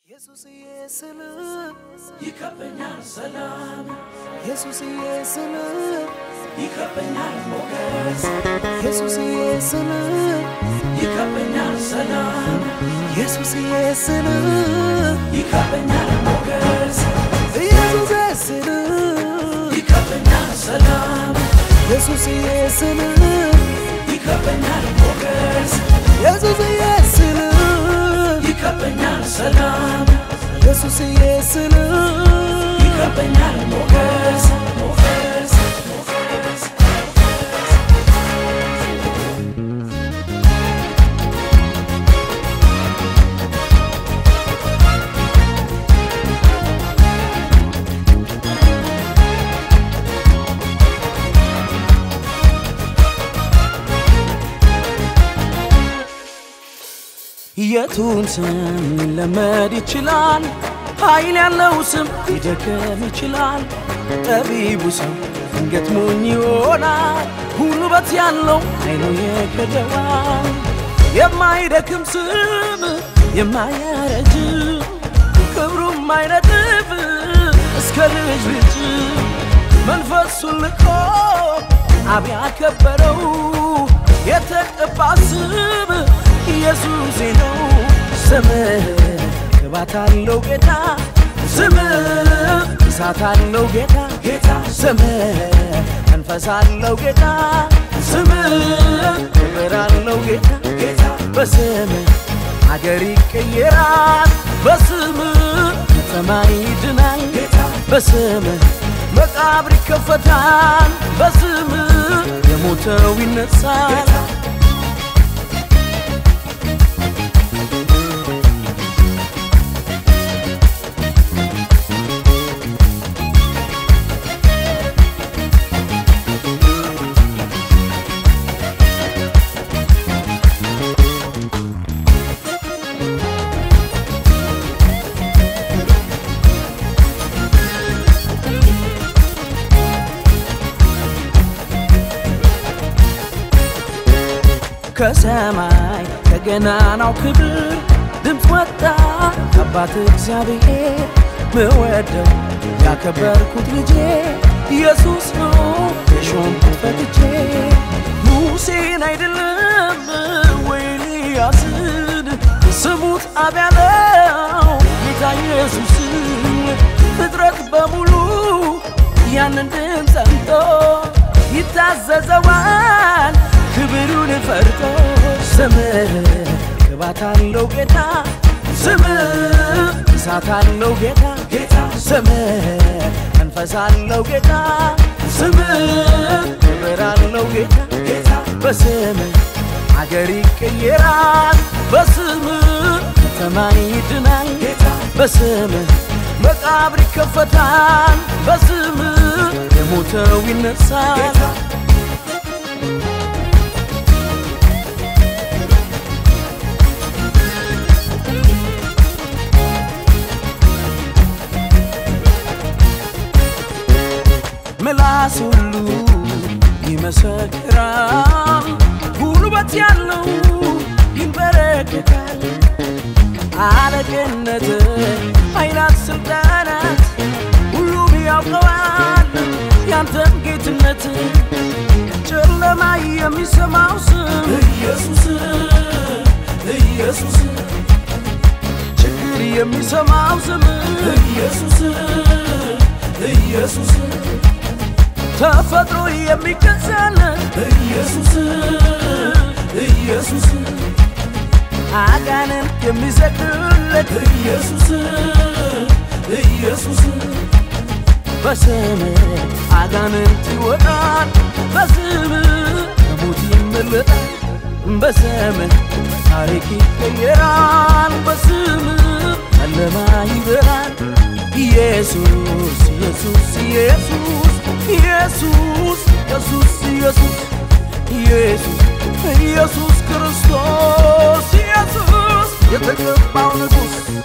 ኢየሱስዬ ስል ይከበኛል ሰላም ኢየሱስዬ ስል ይከበኛል ሞገስ ኢየሱስዬ ስል ይከበኛል ሰላም ኢየሱስዬ ስል ይከበኛል ሞገስ ኢየሱስዬ ስል ይከበኛል ሰላም ኢየሱስዬ ስል ይከበኛል ሞገስ ኢየሱስዬ ስል ይከበኛል ሰላም ኢየሱስዬ ስል ይከበኛል ሞገስ ሞገስ ሞገስ የቱን ስም ሊለመድ ይችላል? ኃይል ያለው ስም ሊደከም ይችላል። ጠቢቡ ሰው ድንገት ሞኝ ይሆናል። ጉልበት ያለው ኃይሉ የከደዋል። የማይደክም ስም የማያረጅ ክብሩም አይነጥፍ እስከ ልጅ ልጅ መንፈሱን ልኮ አብ ያከበረው የተቀባ ስም ኢየሱሴ ነው። ስምህ ቅባት አለው ጌታ፣ ስምህ እሳት አለው ጌታ ጌታ፣ ስምህ መንፈስ አለው ጌታ፣ ስምህ ክብር አለው ጌታ ጌታ፣ በስምህ አገር ይቀየራል፣ በስምህ ከተማ ይድናል ጌታ፣ በስምህ መቃብር ይከፈታል፣ በስምህ የሞተው ይነሳል። ከሰማይ ከገናናው ክብር ድምፅ ወጣ አባት እግዚአብሔር ምወደው ያከበርኩት ልጄ ኢየሱስ ነው የሾምኩት ፈትቼ ሙሴን አይደለም ወይ ኤልያስን ስሙት አብ ያለው ጌታ ኢየሱስን ፍጥረት በሙሉ ያንን ድምፅ ሰምቶ ይታዘዘዋል ክብሩን ፈርቶ ስምህ ቅባት አለው ጌታ ስምህ እሳት አለው ጌታ ጌታ ስምህ መንፈስ አለው ጌታ ስምህ ክብር አለው ጌታ ጌታ በስምህ አገር ይቀየራል በስምህ ከተማ ይድናል ጌታ በስምህ መቃብር ይከፈታል በስምህ የሞተው ይነሳል ምላስ ሁሉ ይመሰክራል፣ ጉልበት ያለው ይንበረከካል። አለቅነት፣ ኃይላት፣ ስልጣናት ሁሉም ያውቀዋል ያንተን ጌትነት። ጨለማ የሚሰማው ስም ኢየሱስ ኢየሱስ ችግር የሚሰማው ስም ኢየሱስ ኢየሱስ ተፈጥሮ የሚገዛል ኢየሱስ ኢየሱስ አጋንን የሚሰግድለት ኢየሱስ ኢየሱስ በስም አጋንንት ይወጣል፣ በስም ከሞት ይመለጣል፣ በስም ታሪክ ይቀየራል፣ በስም ጨለማ ይበራል። ኢየሱስ ኢየሱስ ኢየሱስ ኢየሱስ ኢየሱስ ኢየሱስ ኢየሱስ ኢየሱስ ክርስቶስ ኢየሱስ የተቀባው ንጉሥ